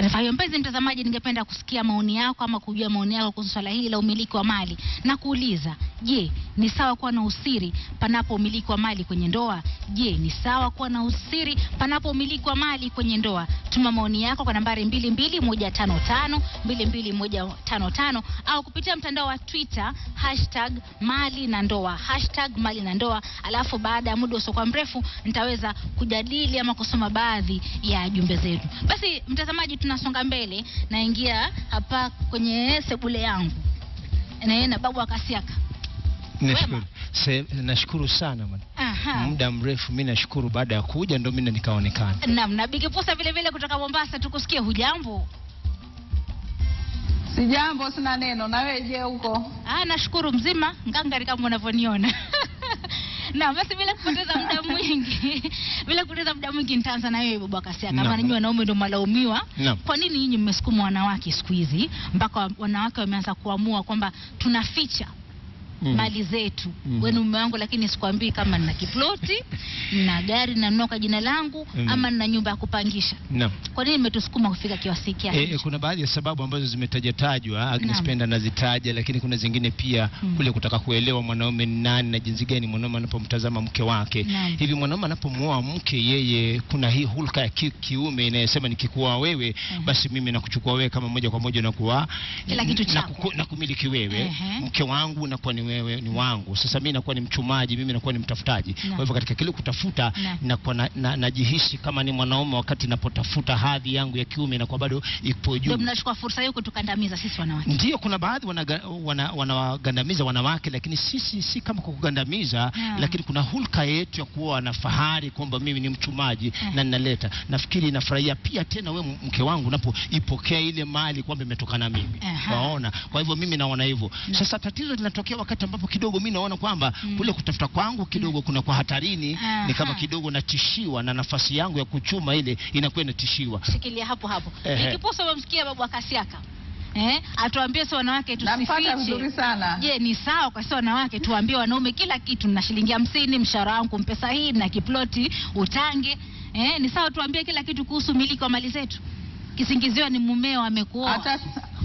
taarifa hiyo. Mpenzi mtazamaji, ningependa kusikia maoni yako ama kujua maoni yako kuhusu swala hili la umiliki wa mali na kuuliza, je, ni sawa kuwa na usiri panapo umiliki wa mali kwenye ndoa? Je, ni sawa kuwa na usiri panapo umiliki wa mali kwenye ndoa? Tuma maoni yako kwa nambari 22155 22155 au kupitia mtandao wa Twitter hashtag mali na ndoa hashtag mali na ndoa, alafu baada ya muda usiokuwa mrefu nitaweza kujadili ama kusoma baadhi ya jumbe zetu. Basi mtazamaji, tunasonga mbele, naingia hapa kwenye sebule yangu na na babu akasiaka. Nashukuru. Se- Nashukuru sana bwana. Aha. Muda mrefu mimi nashukuru baada ya kuja ndo mimi nikaonekana. Naam, na Bigi Pusa vile vile kutoka Mombasa, tukusikie. Hujambo? Sijambo, sina neno. Na wewe je, huko? Ah, nashukuru mzima ngangari kama unavyoniona. Na basi bila kupoteza muda mwingi, bila kupoteza muda mwingi nitaanza na wewe Babu Akasia. Kama Naam. ninyi wanaume ndio malaumiwa, Naam. kwa nini nyinyi mmesukuma wanawake siku hizi mpaka wa- wanawake wameanza kuamua kwamba tunaficha Mm. mali zetu. Mhm. Wewe ni mume wangu, lakini sikwambii kama nina kiploti, nina gari nanunua kwa jina langu Mm. ama nina nyumba ya kupangisha. Naam. Kwa nini mmetusukuma kufika kiasi hiki? E, e, kuna baadhi ya sababu ambazo zimetajatajwa Agnes Naam. Penda anazitaja, lakini kuna zingine pia Mm. kule kutaka kuelewa mwanaume ni nani na jinsi gani mwanaume anapomtazama mke wake. Naam. Hivi mwanaume anapomuoa mke, yeye kuna hii hulka ya ki, kiume inayosema nikikuoa wewe Mhm. basi mimi nakuchukua wewe kama moja kwa moja nakuwa Kila kitu na, chako. kuku- na kumiliki wewe Ehe. mke wangu nakuwa ni wewe ni wangu. Sasa mimi nakuwa ni mchumaji, mimi nakuwa ni mtafutaji. Naam. Kwa hivyo katika kile kutafuta Naam. nakuwa na, na, najihisi kama ni mwanaume wakati napotafuta hadhi yangu ya kiume inakuwa bado ipo juu. Ndio mnachukua fursa hiyo kutukandamiza sisi wanawake. Ndio, kuna baadhi wanagandamiza wana, wanawagandamiza wanawake, lakini sisi si kama kwa kugandamiza Naam. lakini kuna hulka yetu ya kuwa na fahari kwamba mimi ni mchumaji Eh. na ninaleta. Nafikiri nafurahia pia tena we mke wangu unapoipokea ile mali kwamba imetokana mimi, Aha. waona. Kwa hivyo mimi naona hivyo. Na- Sasa tatizo linatokea wakati ambapo kidogo mimi naona kwamba Mm. kule kutafuta kwangu kidogo kuna kwa hatarini, Aha. ni kama kidogo natishiwa na nafasi yangu ya kuchuma ile inakuwa inatishiwa. Shikilia hapo hapo. Ehe. Nikiposa umemsikia babu Akasiaka. Eh, atuambie sisi wanawake Nampata vizuri tusifiche. sana. Je, ni sawa kwa sisi wanawake tuambie wanaume kila kitu, na shilingi hamsini mshahara wangu mpesa hii na kiploti utange. Eh, ni sawa tuambie kila kitu kuhusu miliki wa mali zetu. Kisingiziwa ni mumeo amekuoa. Hata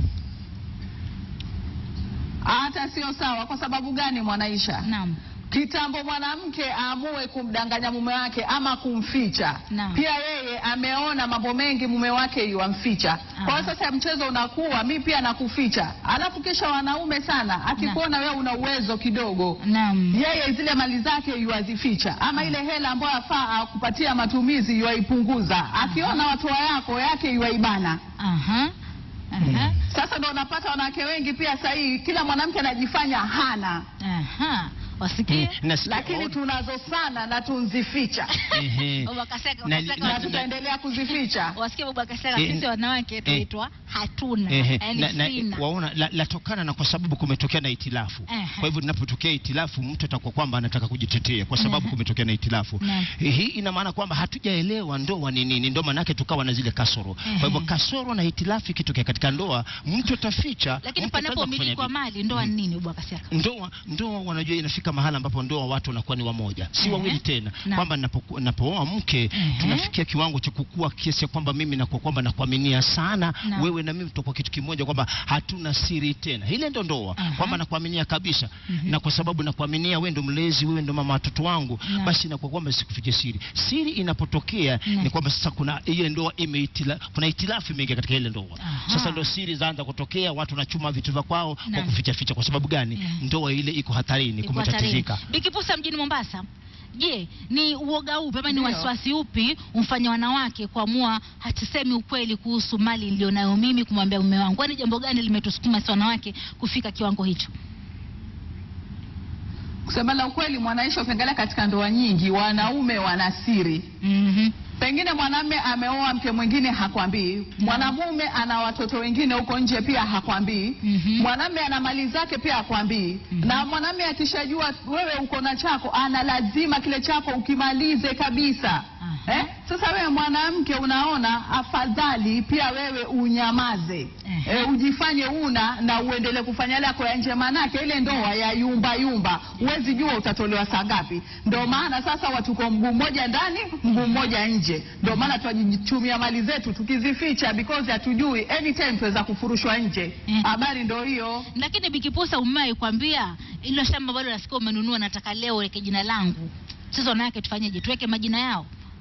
hata sio sawa. Kwa sababu gani, Mwanaisha? Naam. Kitambo mwanamke aamue kumdanganya mume wake ama kumficha, Naam. pia yeye ameona mambo mengi mume wake yuamficha. Kwa hiyo sasa mchezo unakuwa mi pia nakuficha, alafu kisha wanaume sana akikuona wewe una uwezo kidogo Naam. yeye zile mali zake yuazificha, ama ile hela ambayo afaa akupatia matumizi yuaipunguza. Akiona watoa yako yake yuaibana. Aha. Aha. Sasa ndo unapata wanawake wengi pia sasa hii kila mwanamke anajifanya hana, Aha. Wasikie? Mm, nasikia- lakini tunazo sana na tunzificha Ehe. Babu Akasiaka, Na- Akasiaka na- na wasikie. tutaendelea kuzificha. Wasikie babu Akasiaka, Eh, sisi wanawake eh. tunaitwa hatuna. Ehe, Yaani na, na, sina. waona la- latokana na kwa sababu kumetokea na itilafu. Ehe. Kwa hivyo linapotokea itilafu, mtu atakuwa kwamba anataka kujitetea kwa sababu Ehe. kumetokea na itilafu. Naam. Hii ina maana kwamba hatujaelewa ndoa ni nini, ndio maana yake tukawa na zile kasoro. Ehe. Kwa hivyo kasoro na itilafu ikitokea katika ndoa, mtu ataficha. Lakini mtu panapo ataweza umiliki wa kufanya mali ndoa ni nini babu Akasiaka? ndoa ndoa wanajua inafika mahala ambapo ndoa watu wanakuwa ni wamoja si Ehe. wawili tena Naam. kwamba napoku- napooa mke Ehe. tunafikia kiwango cha kukua kiasi ya kwamba mimi nakuwa kwamba nakuaminia sana Naam. wewe na mimi tutakuwa kitu kimoja kwamba hatuna siri tena ile ndo ndoa Aha. kwamba nakuaminia kabisa Mhm. na kwa sababu nakuaminia wewe ndo mlezi wewe ndo mama watoto wangu Naam. basi inakuwa kwamba sikufiche siri siri inapotokea Naam. ni kwamba sasa kuna ile ndoa imeitila kuna itilafu imeingia katika ile ndoa Aha. sasa ndo siri zaanza kutokea watu wanachuma vitu vya kwao kwa Naam. kuficha ficha kwa sababu gani Naam. ndoa ile iko hatarini Iko hatarini. kumetatizika Bikipusa mjini Mombasa. Je, ni uoga upi ama ni Ndio. wasiwasi upi umfanya wanawake kuamua hatusemi ukweli kuhusu mali nilionayo mimi kumwambia mume wangu? Kwani jambo gani limetusukuma si wanawake kufika kiwango hicho? Kusema la ukweli, Mwanaisha, ukiangalia katika ndoa nyingi wanaume wana siri. Mhm. Pengine mwanamume ameoa mke mwingine hakwambii, mwanamume ana watoto wengine huko nje pia hakwambii, Mhm. mwanamume ana mali zake pia hakwambii. Mhm. Na mwanamume akishajua wewe uko na chako, ana lazima kile chako ukimalize kabisa. Eh? Sasa wewe mwanamke unaona afadhali pia wewe unyamaze Ehe. eh, ujifanye una na uendelee kufanya yale yako ya nje, manake ile ndoa ya yumba yumba, huwezi jua utatolewa saa ngapi. Ndio maana sasa watuko mguu mmoja ndani mguu mmoja nje. Ndio maana tunajichumia mali zetu tukizificha, because hatujui anytime tuweza kufurushwa nje. Mhm. Habari ndio hiyo. Lakini Bikiposa, umewahi kwambia ilo shamba bado nasikia umenunua, nataka leo weke jina langu. Sasa wanawake tufanyeje? Tuweke majina yao?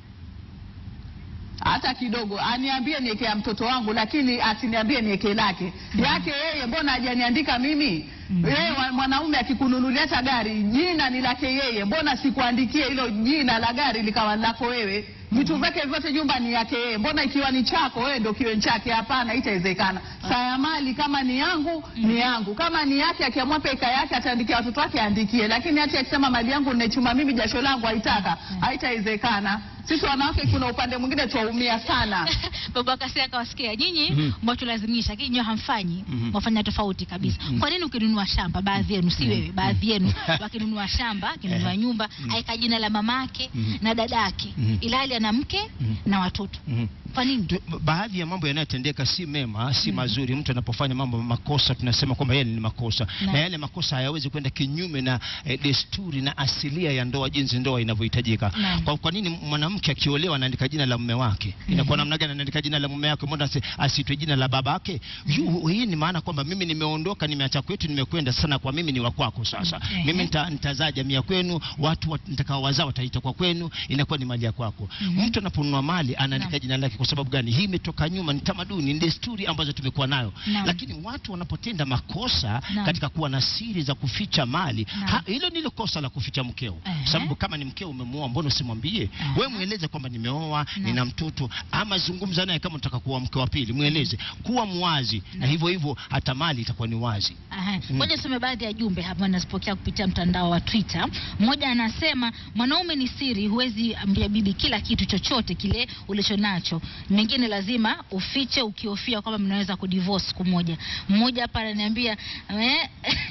hata kidogo aniambie niekea mtoto wangu, lakini asiniambie nieke lake yake yeye. Mbona hajaniandika mimi? Mhm. Yeye wa- mwanaume akikununulia hata gari, jina ni lake yeye, mbona sikuandikie hilo jina la gari likawa lako wewe? Vitu vyake vyote nyumba ni yake yeye, mbona ikiwa ni chako wewe ndio kiwe chake? Hapana, itawezekana. Saa ya mali kama ni yangu ni yangu, kama ni yake, akiamua peka yake ataandikia watoto wake aandikie, lakini hata akisema mali yangu ninaichuma mimi, jasho langu haitaka, haitawezekana. Sisi wanawake kuna upande mwingine twaumia sana. Baba Kasia akawasikia nyinyi Mhm. mwatulazimisha, lakini nyewe hamfanyi, Mhm. mwafanya tofauti kabisa. Mhm. Kwa nini ukinunua shamba, baadhi yenu, si wewe, baadhi yenu wakinunua shamba, akinunua Eh. nyumba, Mhm. aika jina la mamake Mhm. na dadake, Mhm. ilhali ana mke Mhm. na watoto? Mhm. Kwa nini? Tu- baadhi ya mambo yanayotendeka si mema, si mazuri. Mtu anapofanya mambo makosa, tunasema kwamba yale ni makosa, Na- na yale makosa hayawezi kwenda kinyume na eh, desturi na asilia ya ndoa, jinsi ndoa inavyohitajika. Naam. Kwa, kwa nini mwanamke akiolewa anaandika jina la mume wake? Inakuwa namna gani anaandika jina la mume wake? Mbona asi- asitwe jina la babake? Yu- Hii ni maana kwamba mimi nimeondoka, nimeacha kwetu, nimekwenda sana, kwa mimi ni wa kwako sasa. Mhm. Mimi nita- nitazaa jamii ya kwenu, watu wat- nitakaowazaa wataita kwa kwenu, inakuwa ni mali ya kwako. Mhm. Mtu anaponunua mali anaandika Naam. jina lake. Kwa sababu gani? Hii imetoka nyuma, ni tamaduni, ni desturi ambazo tumekuwa nayo. Naam. Lakini watu wanapotenda makosa Naam. katika kuwa na siri za kuficha mali, Naam. ha, hilo ndilo kosa la kuficha mkeo. Ehe. Kwa sababu kama ni mkeo umemuoa, mbona usimwambie? Aha. Wewe mweleze kwamba nimeoa, Naam. nina mtoto, ama zungumza naye kama unataka kuwa mke wa pili, mweleze, kuwa mwazi, na Naam. hivyo hivyo hata mali itakuwa ni wazi. Aha. Mm. Ngoja nisome baadhi ya jumbe hapa nazipokea kupitia mtandao wa Twitter. Mmoja anasema mwanaume ni siri, huwezi ambia bibi kila kitu chochote kile ulicho nacho. Mengine lazima ufiche ukihofia kwamba mnaweza kudivorce siku moja. Mmoja hapa ananiambia eh,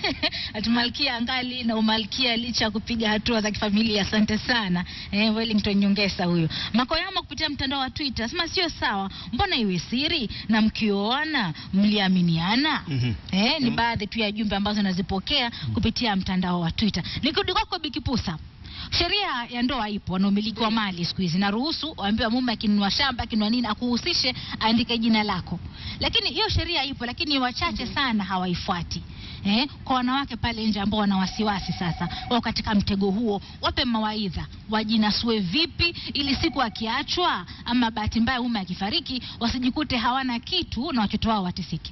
ati malkia angali na umalkia licha ya kupiga hatua za kifamilia. Asante sana eh, Wellington Nyongesa huyo. Makoyama kupitia mtandao wa Twitter sema sio sawa, mbona iwe siri na mkioana mliaminiana? Mhm. Eh, ni Mm. baadhi tu ya jumbe ambazo nazipokea kupitia mtandao wa Twitter. Nikirudi kwako Bikipusa, sheria ya ndoa ipo, wanaomiliki wa mali siku hizi naruhusu waambiwa mume akinunua shamba akinunua nini akuhusishe aandike jina lako, lakini hiyo sheria ipo, lakini wachache sana hawaifuati. Eh, kwa wanawake pale nje ambao wana wasiwasi sasa wao katika mtego huo, wape mawaidha, wajinasue vipi ili siku akiachwa ama bahati mbaya mume akifariki wasijikute hawana kitu na watoto wao wateseke.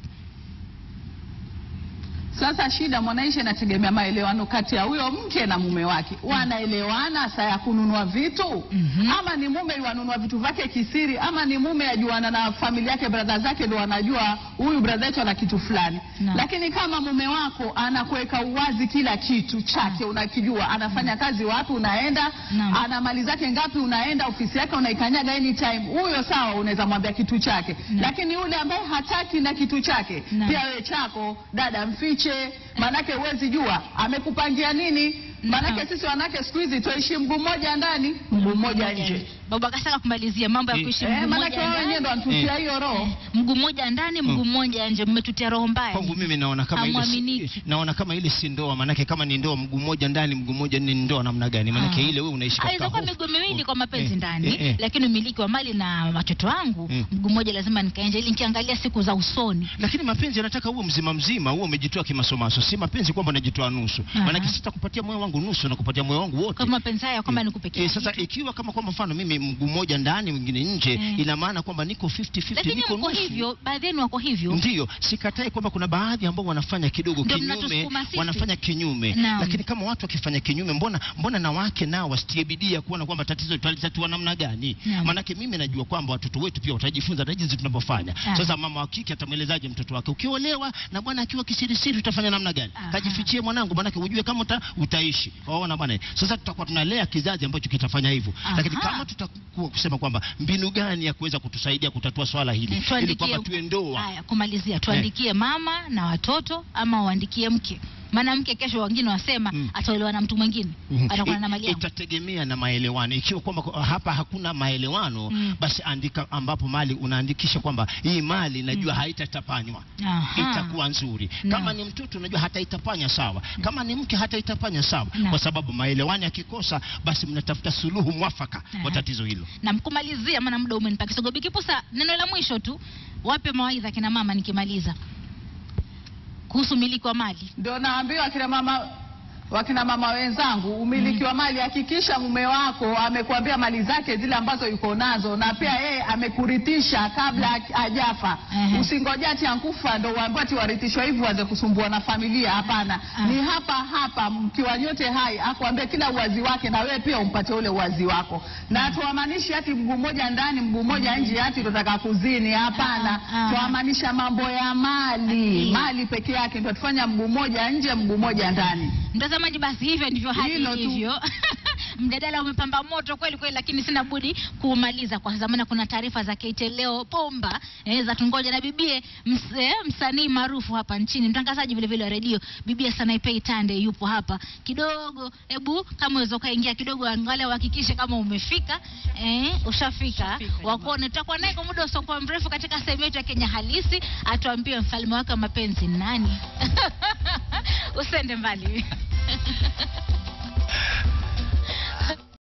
Sasa shida mwanaisha inategemea maelewano kati ya huyo mke na mume wake. Wanaelewana saa ya kununua vitu Mhm. ama ni mume wanunua vitu vyake kisiri, ama ni mume ajuana na familia yake, brother zake ndio wanajua huyu brother yetu ana kitu fulani. Naam. Lakini kama mume wako anakuweka uwazi kila kitu chake, unakijua anafanya kazi wapi, unaenda Naam. ana mali zake ngapi, unaenda ofisi yake unaikanyaga anytime, huyo sawa, unaweza mwambia kitu chake. Naam. Lakini yule ambaye hataki na kitu chake Naam. pia wewe chako dada mfiche, manake huwezi jua amekupangia nini. Manake Naam. sisi wanawake siku hizi tuishi mguu mmoja ndani mguu mmoja nje. Baba Kasaka kumalizia mambo ya Eh, kuishi Eh, mguu manake mmoja wao wenyewe ndo ndani, wanatutia Eh. hiyo roho. mguu mmoja ndani, mguu mmoja nje, mmetutia roho mbaya. Kwangu mimi naona kama ile Hamwaminiki. si, naona kama ile si ndoa, maanake kama ni ndoa mguu mmoja ndani mguu mmoja ni ndoa namna gani? Maanake Ah. ile wewe unaishi katika Aweza kuwa hofu. miguu miwili kwa mapenzi Eh, ndani, eh, eh. lakini umiliki wa mali na watoto wangu Mm. mguu mmoja lazima nikaenje, ili nikiangalia siku za usoni. lakini mapenzi yanataka uwe mzima mzima, uwe umejitoa kimasomaso, si mapenzi kwamba unajitoa nusu. Aha. Maanake sitakupatia moyo wangu nusu, nakupatia moyo wangu wote. Kwa mapenzi haya kwamba nikupe kila Eh, sasa kitu. ikiwa kama kwa mfano mimi mguu mmoja ndani mwingine nje, Eh. ina maana kwamba niko 50-50, Lakini niko mko nusu. hivyo, baadhi yenu wako hivyo. Ndiyo, sikatai kwamba kuna baadhi ambao wanafanya kidogo Ndio kinyume, mnatusukuma sisi. wanafanya kinyume. Naam. Lakini kama watu wakifanya kinyume, mbona mbona na wake nao wasitie bidii ya kuona kwamba tatizo tutalitatua namna gani? Naam. Maanake mimi najua kwamba watoto wetu pia watajifunza na jinsi tunavyofanya. Ah. Sasa mama wa kike atamwelezaje mtoto wake, ukiolewa na bwana akiwa kisirisiri utafanya namna gani? Aha. Kajifichie mwanangu, maanake ujue kama uta, utaishi. Waona bwana, sasa tutakuwa tunalea kizazi ambacho kitafanya hivyo. Aha. Lakini kama tutakuwa kusema kwamba mbinu gani ya kuweza kutusaidia kutatua swala hili Eh, ili tuandikie- kwamba tuwe ndoa Haya, kumalizia tuandikie mama na watoto ama uandikie mke mwanamke kesho wengine wasema Mm. ataolewa na mtu mwingine Mhm. atakuwa na I- mali yangu itategemea na maelewano. Ikiwa kwamba kwa- hapa hakuna maelewano Mm. basi andika ambapo mali unaandikisha kwamba hii mali najua haitatapanywa Aha. itakuwa nzuri. Naam. Kama ni mtoto unajua hata itapanya sawa, kama ni mke hata itapanya sawa, Naam. kwa sababu maelewano yakikosa, basi mnatafuta suluhu mwafaka Aha. kwa tatizo hilo. na mkumalizia maana muda umenipa kisogo bikipusa neno la mwisho tu wape mawaidha kina mama nikimaliza kuhusu miliki wa mali Ndio naambiwa akina mama wakina mama wenzangu, umiliki wa mali, hakikisha mume wako amekuambia mali zake zile ambazo yuko nazo, na pia yeye amekurithisha kabla ha- hajafa. Ehe. Usingoje ati ankufa ndo uambiwe ati warithishwa hivi waanze kusumbua na familia. Hapana, Ah. ni hapa hapa mkiwa nyote hai, akuambia kila uwazi wake, na wewe pia umpate ule uwazi wako, na tuwamaanishi ati mguu mmoja ndani mguu mmoja nje, ati tutaka kuzini. Hapana, Ah, ah. tuwamaanisha mambo ya mali, Ndio. mali peke yake ndio tufanya mguu mmoja nje mguu mmoja ndani. mtazamaji basi hivyo ndivyo hali Hilo tu. ilivyo mjadala umepamba moto kweli kweli lakini sina budi kuumaliza kwa zamana kuna taarifa za Kate leo pomba eh, za tungoja na bibie ms, eh, msanii maarufu hapa nchini mtangazaji vile vile wa redio bibie Sanaipei Tande yupo hapa kidogo hebu kama uweza ukaingia kidogo angalia uhakikishe kama umefika eh, ushafika wakuone tutakuwa naye kwa muda usiokuwa mrefu katika sehemu yetu ya Kenya halisi atuambie mfalme wake wa mapenzi ni nani usende mbali